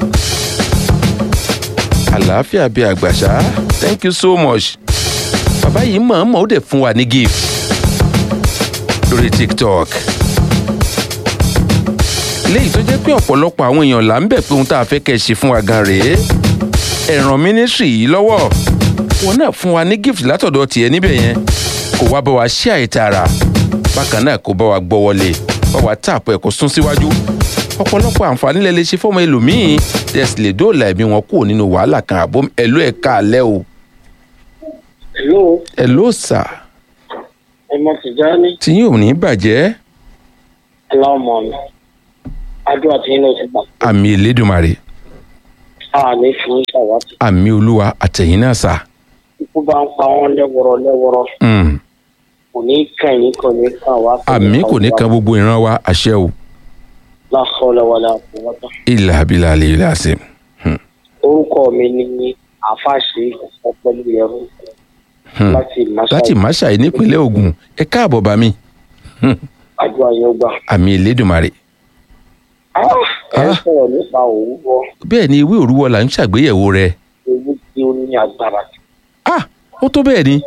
àlàáfíà bíi àgbàṣá thank you so much bàbá yìí mọ̀ọ́mọ̀ ó dẹ̀ fún wa ní gift lórí tiktok léyìí tó jẹ́ pé ọ̀pọ̀lọpọ̀ àwọn èèyàn là ń bẹ̀ pé ohun tá a fẹ́ kẹ́ ẹ ṣe fún wa gan rèé ẹ̀ràn mínísírì yìí lọ́wọ́ wọn náà fún wa ní gift látọ̀dọ̀ tiẹ̀ níbẹ̀ yẹn kò wá bá wa ṣí àìtara bákan náà kò bá wa gbọ́ wọlé bá wa tààpù ẹ̀ kó sún síwájú ọ̀pọ̀lọpọ̀ àǹfààní lẹ lè ṣe fọ́mọ ẹlòmíín tẹ̀sí lè dóòlà ẹ̀mí wọn kúrò nínú wàhálà kan àbó ẹ̀lú ẹ̀ka alẹ́ o. Hello, ẹ̀ló sà ọmọ Tìjání, tí yóò ní bàjẹ́ aláwọ̀mọ̀ mi. Adúlá tí yín ló ti gbà. àmì ìlédùmarè A ní fún ṣàwátì. àmì olúwa àtẹ̀yìn náà sà. Ikú bá ń pa wọ́n lẹ́wọ̀rọ̀ lẹ́wọ̀rọ̀. Mm. Kò ní kàn yín kò ní kàn wá. àmì kò ní kan gbogbo ìran wa àṣẹ o Láhọ́lẹ̀ wọlé àpòwọ́tà. ilà abilà àlè ilà àṣẹ. Orúkọ mi ni Àfáàṣe Ọpẹ́lú Yẹrù Hmm. láti Màṣá. láti máṣáì nípínlẹ̀ ogun ẹ káàbọ̀ bá mi Àdúrà yóò gbà. àmì ìlédùmarè. Ẹ ń sọ̀rọ̀ nípa òwúrọ̀ bẹ́ẹ̀ ni ewé òrúwọ là ń ṣàgbéyẹ̀wò rẹ̀ ewu tí ó ní agbára. ó tó bẹ́ẹ̀ ni.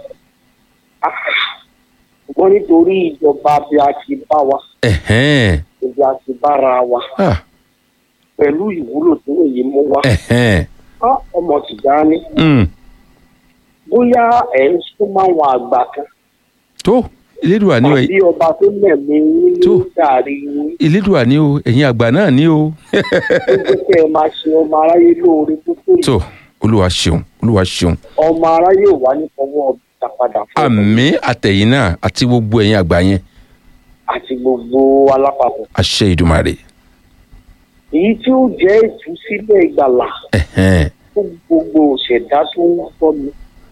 Ṣùgbọ́n nítorí ìjọba bí a ti bá wa, Ẹ̀hẹ́n. bí a ti bára wa, Ah. pẹ̀lú ìwúlò tí èyí mú wá. Ẹ̀hẹ́n. Á ọmọ Tìjání. Mm. bóyá ẹ̀ ń súnmọ́ àwọn àgbà kan tó ìlédùà ni o àbí ọba tó lẹ̀mí yín ní gàrí yín ìlédùà ni o ẹ̀yin àgbà náà ni o. tó jẹ́ kẹ́ ẹ máa ṣe ọmọ aráyé lóore tó tó yìí tó olúwa ṣeun olúwa ṣeun ọmọ aráyé ò wá ní fọwọ́ ọ̀bìtà padà fún àmì àtẹ̀yìn náà àti gbogbo ẹ̀yin àgbà yẹn àti gbogbo alápapọ̀. àṣẹ ìdùmarè. èyí tí ó jẹ́ ìtúsílẹ̀ ìgbàlà Ẹ̀hẹ́n. fún gbogbo òṣèdá tó ń gbọ́ mi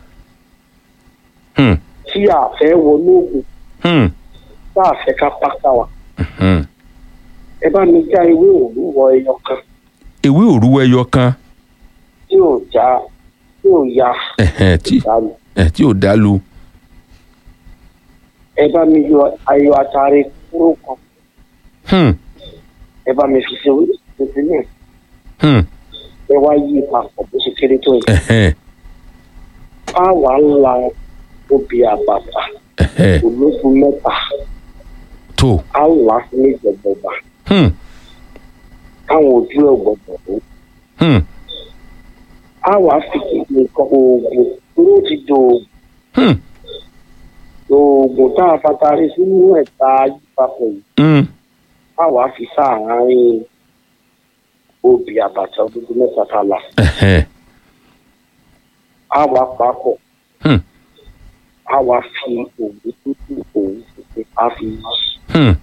Hmm. tí a fẹ́ wọnú ògùn Hmm. tá a fẹ́ ká pákà wa Hmm. ẹ bá mi já ewé òwúrọ̀ ẹyọ kan ewé òrúwọ ẹyọ kan tí ò já tí ò ya ẹ̀hẹ́n, tí ẹ̀, tí ò dá lu. ẹ bá mi yọ ayọ̀ àtàrí kúrò kan Hmm. ẹ bá mi fi ṣe orí tuntun náà Hmm. ẹ wá yí papọ̀ bó ṣe kéré tó yìí. Ẹ̀hẹ́n. á wà ń la obì àbàbà Ẹ̀hẹ́n. ológun mẹ́ta tó. á là á sí méjì ọgbọgba Hmm. káwọn ojú ẹ̀ gbọ̀gbọ̀ tó. Hmm. á wà á fi nǹkan oògùn dúró ti do oògùn. Hmm. oògùn tá a fatari sínú ẹ̀ta yípapọ̀ yìí Hmm. á wà á fi sáàárín obì àbàtà ológun mẹ́ta tá a là Ẹ̀hẹ́n. á wà á papọ̀ Hmm. á wà á fi òwú tútù òwú tuntun á fi yí Hmm.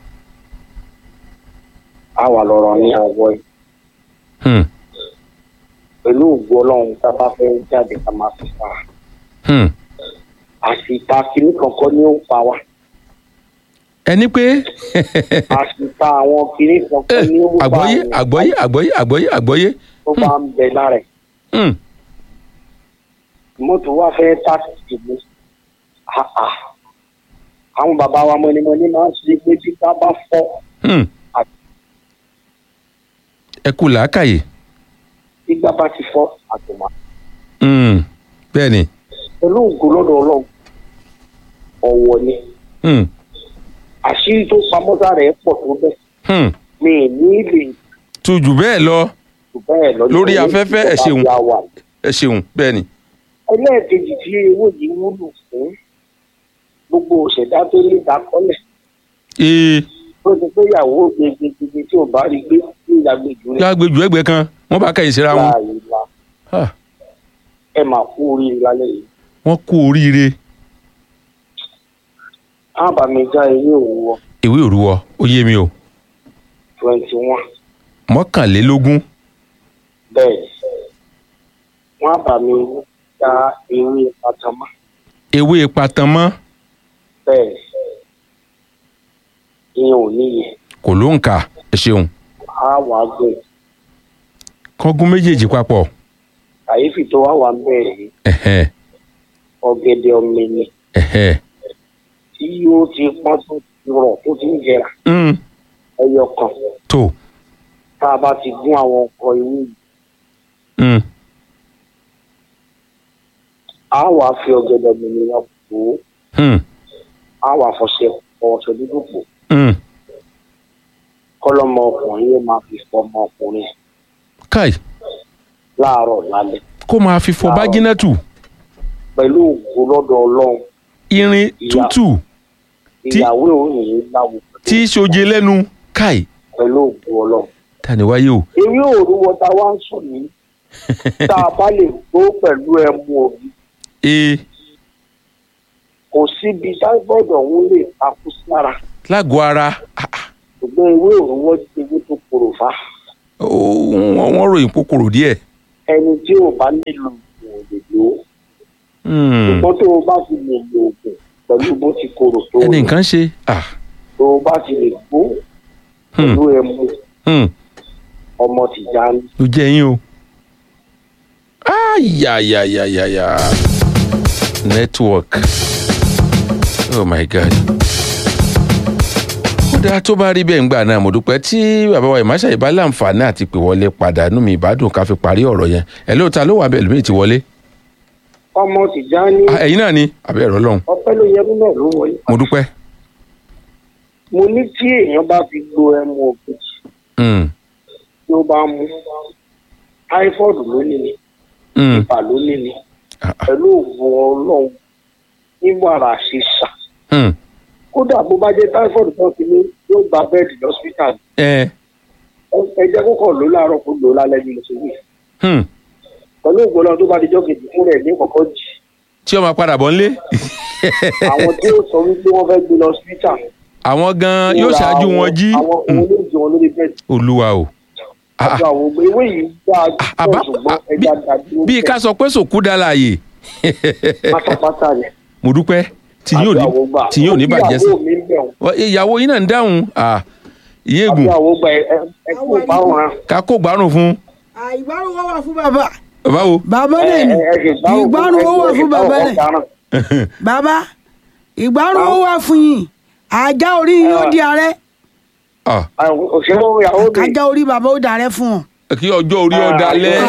á wà lọ́rọ̀ ní àwọ̀ yìí. Hmm. pẹ̀lú ògbó ọlọ́run tá a bá fẹ́ jáde ká máa fi pa Hmm. àṣìta kìíní kankan ni ó ń pa wá ẹni pé àṣìta àwọn kìíní kankan ni ó ń pa àgbọ́yé àwọn àgbọ́yé àgbọ́yé àgbọ́yé àgbọ́yé. tó bá ń bẹ lára ẹ̀ Hmm. mọ́tò wá fẹ́ táàkì mú àà àwọn bàbá wa mọ́nímọ́ní máa ń ṣe pé bí ká bá fọ́ Hmm. ẹ kú làákàyè. bí gbá bá ti fọ́ àtùmá Hmm. bẹ́ẹ̀ ni. pẹ̀lú ògo lọ́dọ̀ ọlọ́run ọ̀wọ̀ ni Hmm. àṣírí tó pamọ́ sára ẹ̀ pọ̀ tó bẹ́ẹ̀ Hmm. mi ì ní lè tu jù bẹ́ẹ̀ lọ jù bẹ́ẹ̀ lọ lórí nítorí afẹ́fẹ́ ẹ ìjọba ṣeun bí a wà. ẹ ṣeun bẹ́ẹ̀ ni. ẹlẹ́ẹ̀kejì tí owó yìí wúlò fún gbogbo òṣèdá tó ní ìdákọ́lẹ̀ ee ó ti pé ìyàwó gbẹgbẹgbẹ tí ò bá rí gbé ní ìyàgbẹ́jù rẹ̀ yá gbẹjù ẹgbẹ kan wọn bá kẹyìn síra wọn láàyè la Ah, ẹ máa kú oríire lálẹ́ yìí wọn kú oríire á bá mi já ewé òwúwọ ìwé òruwọ ó yé mi o twenty one mọ́kànlélógún bẹ́ẹ̀ wọ́n á bá mi já ewé pátámá ewé patanmọ́ bẹ́ẹ̀ ìyẹn ò níye kò ló ń kà ẹ ṣeun á wà á gbé kọ́gún méjèèjì papọ̀ kàyéfì tó wà wà ń bẹ̀rẹ̀ yìí ẹ̀hẹ́ ọ̀gẹ̀dẹ̀ ọ̀mìnì ẹ̀hẹ́ tí yóò ti pọ́n tó ti rọ̀ tó ti ń jẹrà mm, ẹyọ kan tó tá a bá ti gún àwọn ọkọ̀ ìwé yìí mm, á wà á fi ọ̀gẹ̀dẹ̀ ọ̀mìnì yẹn pò ó mm, á wà á fọṣẹ ọṣẹ dúdú pò mm. kọ́lọ́mọ ọkùnrin yẹn máa fi fọmọ ọkùnrin káì láàárọ̀ lálẹ́ kó máa fi fọ bájínátù pẹ̀lú ògo lọ́dọ̀ ọlọ́run irin tútù ìyàwó òun yìí láwo tí í ṣoje lẹ́nu káì pẹ̀lú ògo ọlọ́run. tani wáyé o ewé òrùwọ tá a wá ń sùn ní tá a bá lè gbó pẹ̀lú ẹmu òbí ee kò síbi táìbọ̀dù ọ̀hún lè takú sára lágọ̀ọ́ ara ṣùgbọ́n ewé òrùwọ ti ewé tó korò fá ó, wọ́n wọ́n ròyìn kòkòrò díẹ̀ ẹni tí ò bá nílò òògùn ò lè lò ó Hmm, ṣùgbọ́n tó o bá ti lè lo òògùn pẹ̀lú bó ti korò tó ẹni nǹkan ṣe ah, tó o bá ti lè gbó pẹ̀lú ẹmu hmm, ọmọ tìjà ní. ló jẹ́ yín o ayayayayaya network oh my god ó dáa tó bá rí bẹ́ẹ̀ ń gbà náà mo dúpẹ́ tí bàbá wa ìmáṣà ìbá láǹfààní àti pè wọlé padà nú mi ìbádùn ká fi parí ọ̀rọ̀ yẹn ẹ̀ lóòótọ́ ló wà bẹ́ẹ̀ lómi ti wọlé ọmọ tìjà ní Ah, ẹ̀yin náà ni àbẹ́ ẹ̀rọ lọ́hùn ọpẹ́ ló yẹ nínú ẹ̀ ló wọlé. mo dúpẹ́ mo ní tí èèyàn bá fi gbo ẹmu òbí Hmm, tí ó bá mú typhoid ló ní ni hmm, ibà ló ní ni pẹ̀lú òògùn ọlọ́run nígbàrà ṣíṣà hmm, kódà bó bá jẹ́ typhoid tó ti ní yóò gba bẹ́ẹ̀dì lọ́sítà ẹ ẹ jẹ́ kókò ló láàárọ̀ kó lò ó lálẹ́ bí mo ṣe wí hmm. pẹ̀lú òògùn ọlọ́run tó bá di jọ́ kejì fún rẹ̀ ní kọ̀kọ́ jì tí ó máa padà bọ̀ ńlé àwọn tí ó sọ wípé wọ́n fẹ́ gbé lọ́sítà àwọn gan yóò ṣáájú wọn jí àwọn òun ló jẹ wọn lórí bẹ́ẹ̀dì olúwa o àti àwọn ògbé ewé yìí dáa pọ̀ ṣùgbọ́n ẹja dàbí bíi ká sọ pé sòkú dá láàyè pátápátá rẹ̀ mo dúpẹ́ tí yóò ní tí yóò ní bàjẹ́ sí ìyàwó mi ń bẹ̀ wọ́n. Ọ, ìyàwó yín náà ń dáhùn ah, ìyéègùn àbí àwọn ọgbà ẹ ẹ kú báwọn hàn. ká kó gbárùn fún ìgbárùn wọn wà fún bàbá báwo. bàbá náà ni ìgbárùn wọn wà fún bàbá náà bàbá ìgbárùn wọn wà fún yín ajá orí yín ó di ààrẹ òṣèré ìyàwó mi. ajá orí bàbá ó dàrẹ fún ọ. kí ọjọ́ orí ọ̀dà lẹ́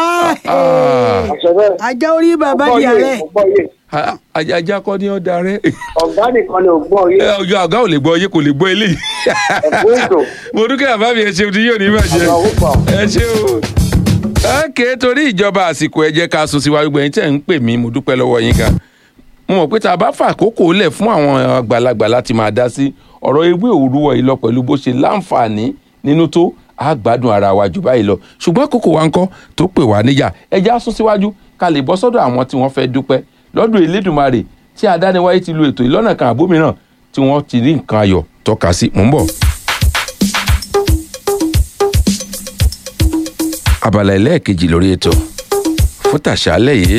ajá orí bàbá di ààrẹ. ajá kọ́ ní ọ̀dà rẹ̀. ọ̀gá nìkan ni ò gbọ́ yé. ọjọ́ ọ̀gá ò lè gbọ́ yé kò lè gbọ́ eléyìí. mo dúkẹ́ àbá mi ẹ ṣeun tí yóò ní bàjẹ́ ẹ ṣe o. ókè torí ìjọba àsìkò ẹ jẹ́ ká sùn síwájú gbẹ̀yìn tẹ̀ ń pè mí mo dúpẹ́ lọ́wọ́ yín gan. mo mọ̀ pé tá a bá fà àkókò lẹ̀ fún àwọn àgbàlagbà láti máa dá sí ọ̀rọ̀ ewé òwúrọ̀ yìí lọ pẹ̀lú bó ṣe láǹfààní nínú tó a gbádùn ara wa jù báyìí lọ ṣùgbọ́n àkókò wa ń kọ́ tó pè wá níyà ẹ já sún síwájú ká lè bọ́ sọ́dọ̀ àwọn tí wọ́n fẹ́ dúpẹ́ lọ́dún elédùnmarè tí adániwáyé ti lu ètò ìlọ́nà kan àbómìíràn tí wọ́n ti rí nǹkan ayọ̀ tọ́ka sí mò ń bọ̀. abala ẹlẹ́ẹ̀kejì lórí ètò fún tàṣálẹ̀ yìí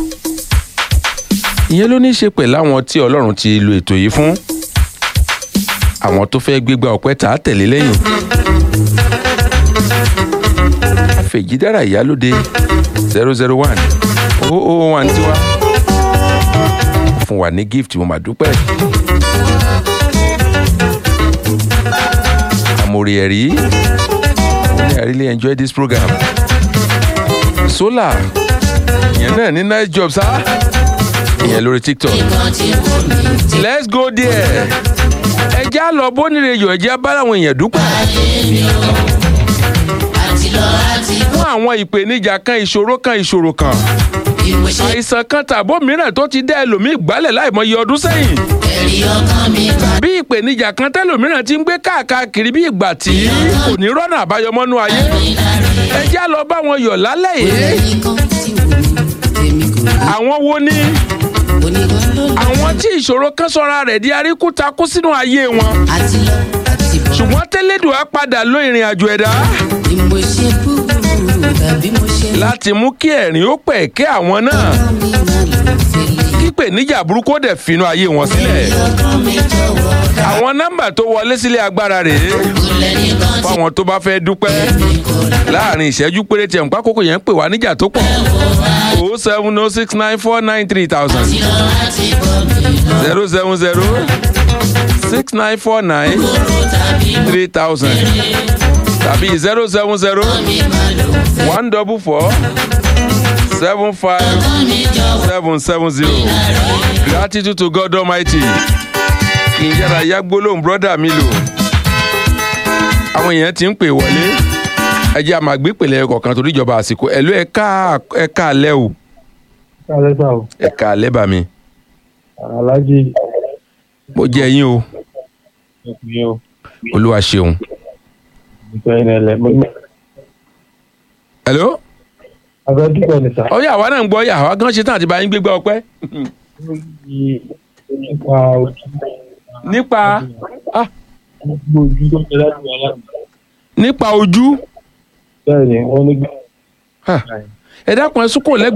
ìyẹn ló ní í ṣe pẹ̀lú àwọn tí ọlọ́run ti lu ètò yìí fún àwọn tó fẹ́ gbégbá ọpẹ́ tà á tẹ̀lé lẹ́yìn àfẹ̀jídára ìyálóde zero zero one oh oh one tiwa fún wa ní gift mo mà dúpẹ́ àmọ̀rì ẹ̀rí I really enjoy this program solar ìyẹn náà ní nice job sá ìyẹn lórí tiktok let's go there ẹ já lọ bónire yọ ẹ já bá àwọn èèyàn dúpẹ́ fún àwọn ìpèníjà kan ìṣòro kan ìṣòro kan àìsàn kan tàbó mìíràn tó ti dá ẹlòmíì gbálẹ̀ láìmọye ọdún sẹ́yìn ẹ̀rí ọkàn mi bá. bí ìpèníjà kan tẹ́lòmíràn ti ń gbé káàkiri bí ìgbà tí kò ní rọ́nà àbáyọmọ́nú ayé ẹ já lọ bá wọn yọ̀ lálẹ́ yìí àwọn wo ni àwọn tí ìṣòro kan sọra rẹ̀ di aríkútakú sínú ayé wọn ṣùgbọ́n tẹ́lẹ̀dùn á padà lọ ìrìn àjò ẹ̀dá mo ṣe búburú tàbí mo ṣe láti mú kí ẹ̀rín ó pẹ̀ kí àwọn náà kípè níjà burúkú ó dẹ̀ finú ayé wọn sílẹ̀ àwọn nọ́mbà tó wọlé sílé agbára rèé fáwọn tó bá fẹ́ dúpẹ́ láàrin ìṣẹ́jú péréte nǹkan àkókò yẹn ń pè wá níjà tó pọ̀ o seven o six nine four nine three thousand zero seven zero six nine four nine three thousand tàbí zero seven zero one double four seven five seven seven zero gratitude to God Almighty kì í yára yá gbólóhùn brọ́dà mi lò àwọn èèyàn ti ń pè wọlé ẹ jẹ́ àmàgbé pèlè kọ̀ọ̀kan torí ìjọba àsìkò ẹ̀lú ẹ̀ka ẹ̀ka alẹ́ o Kálẹ́ sá o. ẹ̀ka alẹ́ bà mí Aláàjì mo jẹ́ yín o ọkùnrin o. olúwa ṣeun. Ìgbà yẹn lẹ. hello. Abẹ́ dúpẹ́ ni sá. ọyọ àwa náà ń gbọ́ yà àwa gan ṣe tán àti bá yín gbégbá ọpẹ́. Nípa ojú. nípa ah, Gbogbo ojú tó ń bẹ láti wà láti. nípa ojú Bẹ́ẹ̀ni, wọ́n ní gbé. ẹ dákun ẹ sún kò lẹ́gbẹ̀ẹ́.